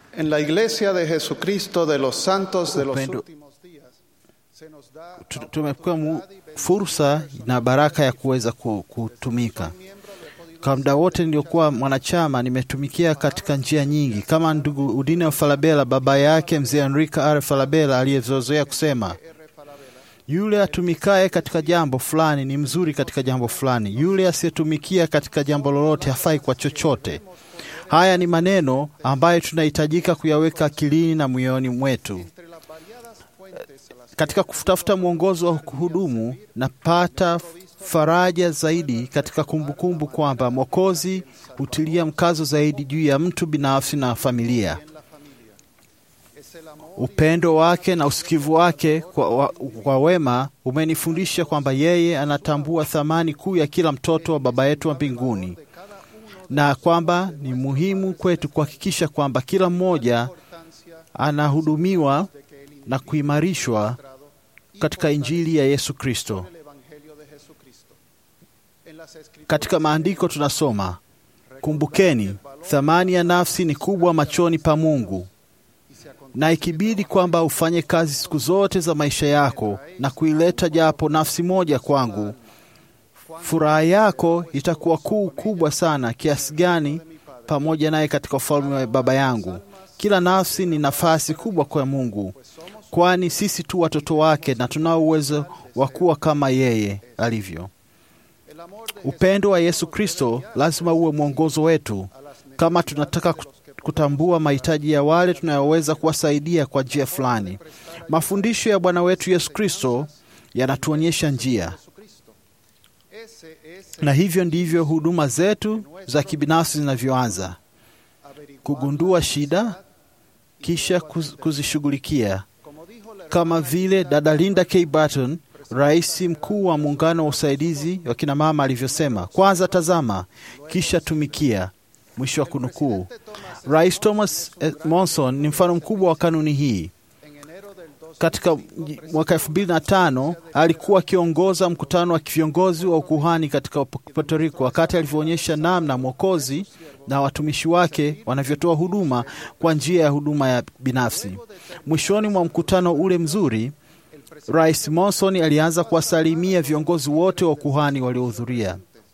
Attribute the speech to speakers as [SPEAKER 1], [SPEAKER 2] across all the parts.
[SPEAKER 1] En la Iglesia de Jesucristo de los Santos de los
[SPEAKER 2] Upendo.
[SPEAKER 1] últimos días se nos da
[SPEAKER 2] Tu- tumepewa mu- fursa na baraka ya kuweza ku- kutumika kwa muda wote niliokuwa mwanachama nimetumikia katika njia nyingi kama ndugu udine falabela baba yake mzee enrica r falabela aliyezozoea kusema yule atumikaye katika jambo fulani ni mzuri katika jambo fulani yule asiyetumikia katika jambo lolote hafai kwa chochote haya ni maneno ambayo tunahitajika kuyaweka akilini na moyoni mwetu katika kutafuta mwongozo wa kuhudumu napata faraja zaidi katika kumbukumbu kwamba Mwokozi hutilia mkazo zaidi juu ya mtu binafsi na familia. Upendo wake na usikivu wake kwa, wa, kwa wema umenifundisha kwamba yeye anatambua thamani kuu ya kila mtoto wa Baba yetu wa mbinguni na kwamba ni muhimu kwetu kuhakikisha kwamba kila mmoja anahudumiwa na kuimarishwa katika Injili ya Yesu Kristo.
[SPEAKER 1] el Evangelio de Jesucristo. En las Escrituras
[SPEAKER 2] Katika maandiko tunasoma, kumbukeni, thamani ya nafsi ni kubwa machoni pa Mungu, na ikibidi kwamba ufanye kazi siku zote za maisha yako na kuileta japo nafsi moja kwangu, furaha yako itakuwa kuu kubwa sana kiasi gani pamoja naye katika ufalme wa Baba yangu. Kila nafsi ni nafasi kubwa kwa Mungu, kwani sisi tu watoto wake na tunao uwezo wa kuwa kama yeye alivyo. Upendo wa Yesu Kristo lazima uwe mwongozo wetu kama tunataka ku- kutambua mahitaji ya wale tunayoweza kuwasaidia kwa njia fulani. Mafundisho ya Bwana wetu Yesu Kristo yanatuonyesha njia,
[SPEAKER 1] ese es
[SPEAKER 2] na hivyo ndivyo huduma zetu za kibinafsi zinavyoanza: kugundua shida, kisha kuz- kuzishughulikia, kama vile dada Linda K. Barton, rais mkuu wa muungano wa usaidizi wa kina mama alivyosema, kwanza tazama, kisha tumikia. Mwisho wa kunukuu. Rais Thomas eh, Monson ni mfano mkubwa wa kanuni hii. Katika mji- mwaka elfu mbili na tano alikuwa akiongoza mkutano wa viongozi wa ukuhani katika Puerto Rico, wakati alivyoonyesha namna Mwokozi na watumishi wake wanavyotoa huduma kwa njia ya huduma ya binafsi. Mwishoni mwa mkutano ule mzuri, Rais Monson alianza kuwasalimia viongozi wote wa ukuhani waliohudhuria.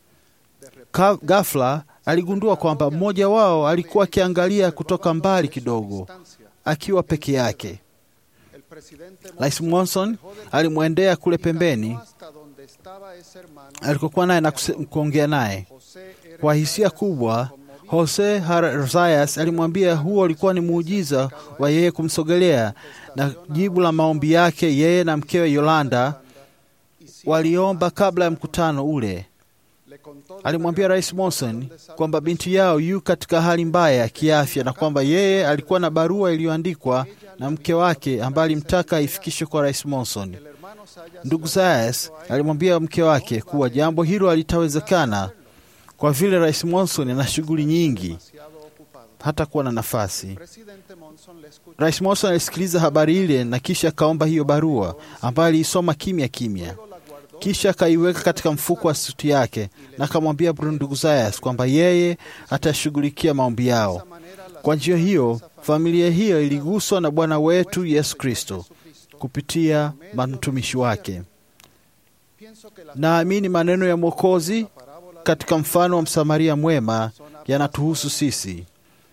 [SPEAKER 2] Ka- Ghafla aligundua kwamba mmoja wao alikuwa akiangalia kutoka mbali kidogo, akiwa peke yake.
[SPEAKER 1] el presidente
[SPEAKER 2] Rais Monson alimwendea kule pembeni
[SPEAKER 1] hasta donde estaba ese hermano
[SPEAKER 2] alikokuwa naye na kuse- kuongea naye
[SPEAKER 1] José R.
[SPEAKER 2] kwa hisia kubwa. Jose Rosayas alimwambia huo ulikuwa ni muujiza wa yeye kumsogelea, na jibu la maombi yake, yeye na mkewe Yolanda waliomba kabla ya mkutano ule.
[SPEAKER 1] le contó de
[SPEAKER 2] Alimwambia Rais Monson kwamba binti yao yu katika hali mbaya ya kiafya na kwamba yeye alikuwa na barua iliyoandikwa na mke wake ambaye alimtaka aifikishe kwa Rais Monson.
[SPEAKER 1] el hermano Sayas
[SPEAKER 2] Ndugu Zayas alimwambia mke wake kuwa jambo hilo halitawezekana kwa vile Rais Monson ana shughuli nyingi,
[SPEAKER 1] demasiado ocupado.
[SPEAKER 2] hata kuwa na nafasi.
[SPEAKER 1] Presidente Monson le escuchó
[SPEAKER 2] Rais Monson alisikiliza habari ile na kisha akaomba hiyo barua ambayo aliisoma kimya kimya, kisha akaiweka katika mfuko wa suti yake na akamwambia Bruno ndugu Zayas kwamba yeye atashughulikia maombi yao. Kwa njia hiyo, familia hiyo iliguswa na Bwana wetu Yesu Kristo kupitia mtumishi wake.
[SPEAKER 1] pienso que la
[SPEAKER 2] Naamini maneno ya Mwokozi katika mfano wa Msamaria mwema yanatuhusu sisi.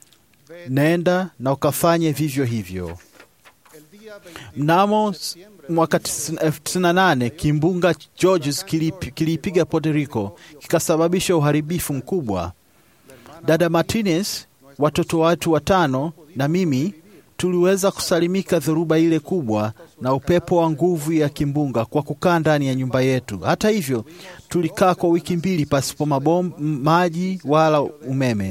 [SPEAKER 2] Nenda na ukafanye vivyo hivyo.
[SPEAKER 1] el día 20
[SPEAKER 2] Mnamo s- mwaka 98 kimbunga Georges kilip- kiliipiga Puerto Rico kikasababisha uharibifu mkubwa. Dada Martinez, watoto watu watano na mimi tuliweza kusalimika dhoruba ile kubwa na upepo wa nguvu ya kimbunga kwa kukaa ndani ya nyumba yetu. Hata hivyo, tulikaa kwa wiki mbili pasipo mabom, m- maji wala umeme.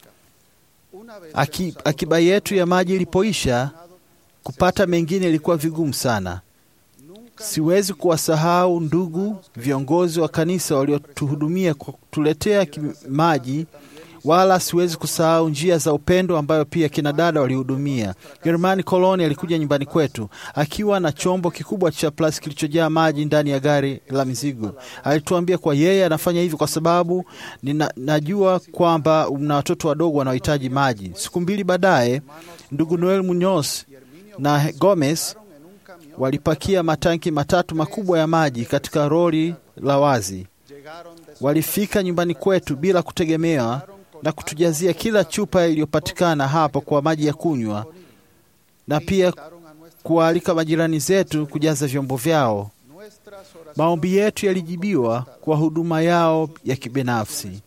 [SPEAKER 1] una vez
[SPEAKER 2] Aki, akiba yetu ya maji ilipoisha, kupata mengine ilikuwa vigumu sana. Siwezi kuwasahau ndugu viongozi wa kanisa waliotuhudumia kwa kutuletea ki- maji wala siwezi kusahau njia za upendo ambayo pia kina dada walihudumia. Germani Koloni alikuja nyumbani kwetu akiwa na chombo kikubwa cha plastiki kilichojaa maji ndani ya gari la mizigo. Alituambia kwa yeye anafanya hivyo kwa sababu nina, najua kwamba mna watoto wadogo wanaohitaji maji. Siku mbili baadaye, ndugu Noel Munoz na Gomez walipakia matanki matatu makubwa ya maji katika roli la wazi. Walifika nyumbani kwetu bila kutegemewa na kutujazia kila chupa iliyopatikana hapo kwa maji ya kunywa na pia kuwaalika majirani zetu kujaza vyombo vyao. Maombi yetu yalijibiwa kwa huduma yao ya kibinafsi.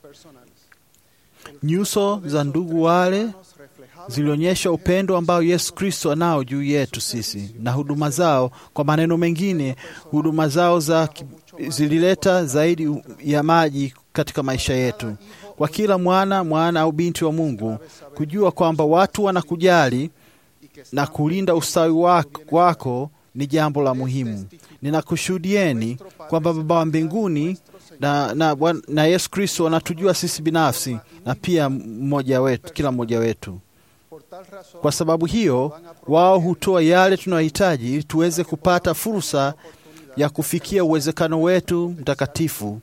[SPEAKER 2] Nyuso za ndugu wale zilionyesha upendo ambao Yesu Kristo anao juu yetu sisi, na huduma zao, kwa maneno mengine, huduma zao za zilileta zaidi ya maji katika maisha yetu. Kwa kila mwana mwana au binti wa Mungu, kujua kwamba watu wanakujali na kulinda ustawi wako, wako ni jambo la muhimu. Ninakushuhudieni kwamba Baba wa mbinguni na, na, na Yesu Kristo wanatujua sisi binafsi na pia mmoja wetu, kila mmoja wetu. Kwa sababu hiyo, wao hutoa yale tunayohitaji ili tuweze kupata fursa ya kufikia uwezekano wetu mtakatifu.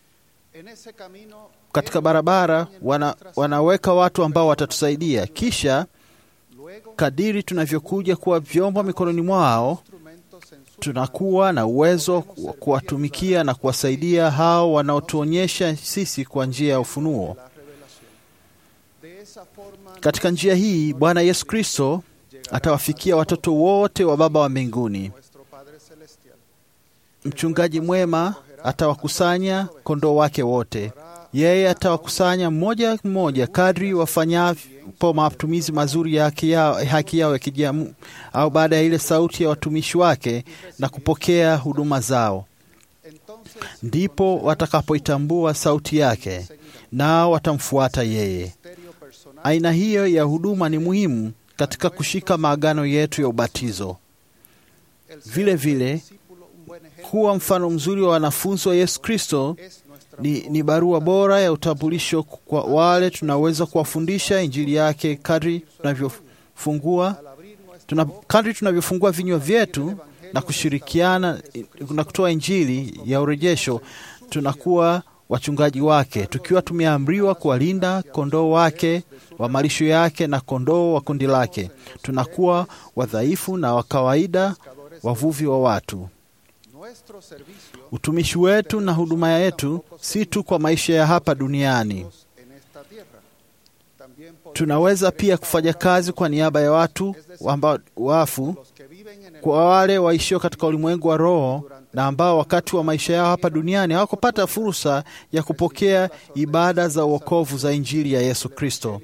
[SPEAKER 2] Katika barabara wana, wanaweka watu ambao watatusaidia, kisha kadiri tunavyokuja kuwa vyombo mikononi mwao, tunakuwa na uwezo wa kuwatumikia na kuwasaidia hao wanaotuonyesha sisi kwa njia ya ufunuo. Katika njia hii Bwana Yesu Kristo atawafikia watoto wote wa Baba wa mbinguni. Mchungaji mwema atawakusanya kondoo wake wote. Yeye atawakusanya mmoja mmoja kadri wafanyapo matumizi mazuri ya haki yao, haki yao ya kijamu, au baada ya ile sauti ya watumishi wake na kupokea huduma zao, ndipo watakapoitambua sauti yake, nao watamfuata yeye. Aina hiyo ya huduma ni muhimu katika kushika maagano yetu ya ubatizo. Vile vile kuwa mfano mzuri wa wanafunzi wa Yesu Kristo ni, ni barua bora ya utambulisho kwa wale tunaweza kuwafundisha injili yake kadri tunavyofungua tuna, kadri tunavyofungua vinywa vyetu na kushirikiana na kutoa injili ya urejesho, tunakuwa wachungaji wake, tukiwa tumeamriwa kuwalinda kondoo wake wa malisho yake na kondoo wa kundi lake. Tunakuwa wadhaifu na wa kawaida, wavuvi wa watu. Utumishi wetu na huduma yetu si tu kwa maisha ya hapa duniani. Tunaweza pia kufanya kazi kwa niaba ya watu ambao wafu, kwa wale waishio katika ulimwengu wa roho na ambao wakati wa maisha yao hapa duniani hawakupata fursa ya kupokea ibada za uokovu za injili ya Yesu Kristo.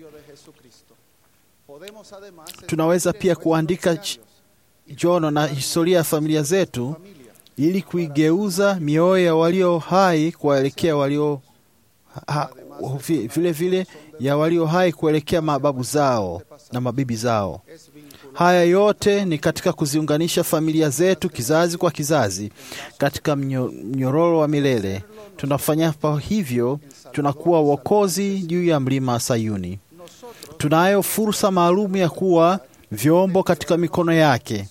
[SPEAKER 2] Tunaweza pia kuandika jono na historia ya familia zetu ili kuigeuza mioyo ya walio hai kuwaelekea walio ha, vile vile ya walio hai kuelekea mababu zao na mabibi zao. Haya yote ni katika kuziunganisha familia zetu kizazi kwa kizazi katika mnyororo wa milele. Tunafanya hivyo, tunakuwa wokozi juu ya mlima Sayuni. Tunayo fursa maalum ya kuwa vyombo katika mikono yake.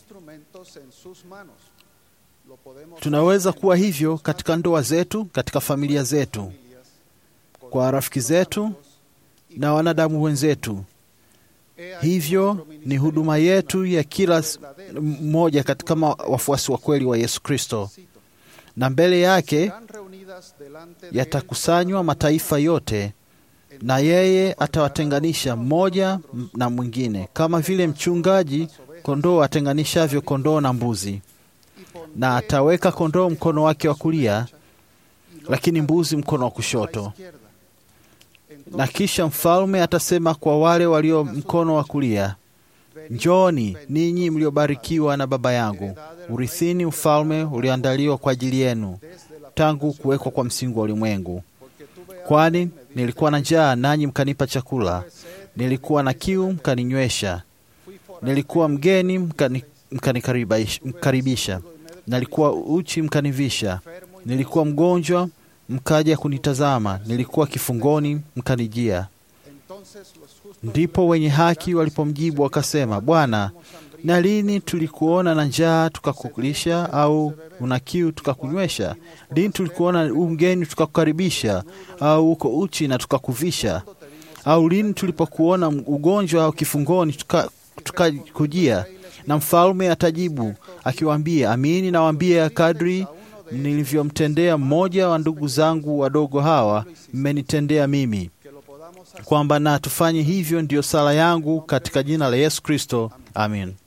[SPEAKER 2] Tunaweza kuwa hivyo katika ndoa zetu, katika familia zetu, kwa rafiki zetu na wanadamu wenzetu. Hivyo ni huduma yetu ya kila mmoja katika wafuasi wa kweli wa Yesu Kristo, na mbele yake yatakusanywa mataifa yote, na yeye atawatenganisha mmoja na mwingine, kama vile mchungaji kondoo atenganishavyo kondoo na mbuzi na ataweka kondoo mkono wake wa kulia, lakini mbuzi mkono wa kushoto. Na kisha mfalme atasema kwa wale walio mkono wa kulia, Njooni ninyi mliobarikiwa na Baba yangu, urithini ufalme ulioandaliwa kwa ajili yenu tangu kuwekwa kwa msingi wa ulimwengu. Kwani nilikuwa na njaa, nanyi mkanipa chakula; nilikuwa na kiu, mkaninywesha; nilikuwa mgeni, mkani, mkanikaribisha; nalikuwa uchi, mkanivisha; nilikuwa mgonjwa, mkaja kunitazama; nilikuwa kifungoni, mkanijia. Ndipo wenye haki walipomjibu wakasema, Bwana, na lini tulikuona na njaa tukakulisha, au una kiu tukakunywesha? Lini tulikuona u mgeni tukakukaribisha, au uko uchi na tukakuvisha? Au lini tulipokuona ugonjwa au kifungoni tukakujia? Na mfalme atajibu akiwaambia, amini nawaambia, kadri nilivyomtendea mmoja wa ndugu zangu wadogo hawa, mmenitendea mimi. Kwamba na tufanye hivyo, ndiyo sala yangu katika jina la Yesu Kristo, amin.